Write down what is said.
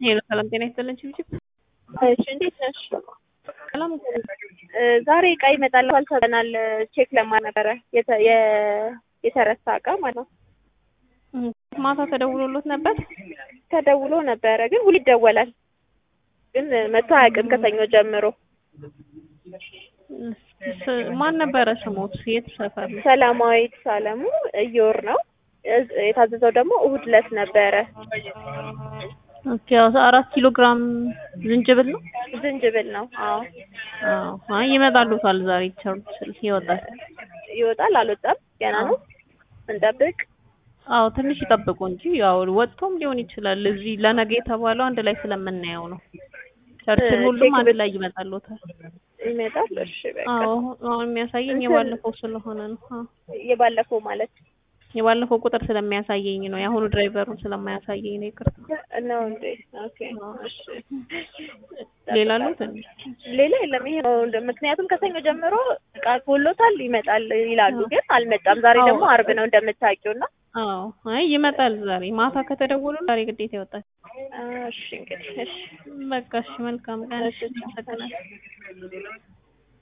ሄሎ ሰላም ጤና ይስጥልን ችብችብ እሺ እንዴት ነሽ? ሰላም እ ዛሬ እቃ ይመጣል ተብለናል። ቼክ ለማድረግ ነበረ የተ- የ- የተረሳ እቃ ማለት ነው። እም፣ ማታ ተደውሎሎት ነበር። ተደውሎ ነበረ ግን ሁሉ ይደወላል ግን መቶ አያውቅም ከሰኞ ጀምሮ። ስ- ማን ነበረ ስሞት? የት ሰፈር ነው? ሰላማዊት ሳለሙ እየወር ነው እዝ- የታዘዘው ደግሞ እሁድ ዕለት ነበረ። ኦኬ አዎ፣ አራት ኪሎ ግራም ዝንጅብል ነው። ዝንጅብል ነው። አዎ አዎ፣ አይ ይመጣሉታል ዛሬ ቸርች ይወጣል። ይወጣል አልወጣም ገና ነው እንጠብቅ። አዎ ትንሽ ይጠብቁ እንጂ ያው ወጥቶም ሊሆን ይችላል። እዚህ ለነገ የተባለው አንድ ላይ ስለምናየው ነው። ቸርችን እ ሁሉም ቼክ አንድ ብት- ላይ ይመጣሉታል። ይመጣል። እሺ በቃ አዎ አሁን የሚያሳየኝ እንትን- የባለፈው ስለሆነ ነው። አዎ የባለፈው ማለት የባለፈው ቁጥር ስለሚያሳየኝ ነው። የአሁኑ ድራይቨሩን ስለማያሳየኝ ነው። ይቅርታ። ነው እንዴ? ኦኬ እሺ። ሌላ አሉት እንዴ? ሌላ የለም። ይሄ ነው እንደ- ምክንያቱም ከሰኞ ጀምሮ እቃ ጎሎታል ይመጣል ይላሉ፣ ግን አልመጣም። ዛሬ አዎ። ደግሞ አርብ ነው እንደምታውቂው እና አዎ አይ ይመጣል ዛሬ ማታ ከተደወሉ ዛሬ ግዴታ ይወጣል። እሺ እንግዲህ እሺ በቃ እሺ፣ መልካም ቀን። እሺ። አመሰግናለሁ።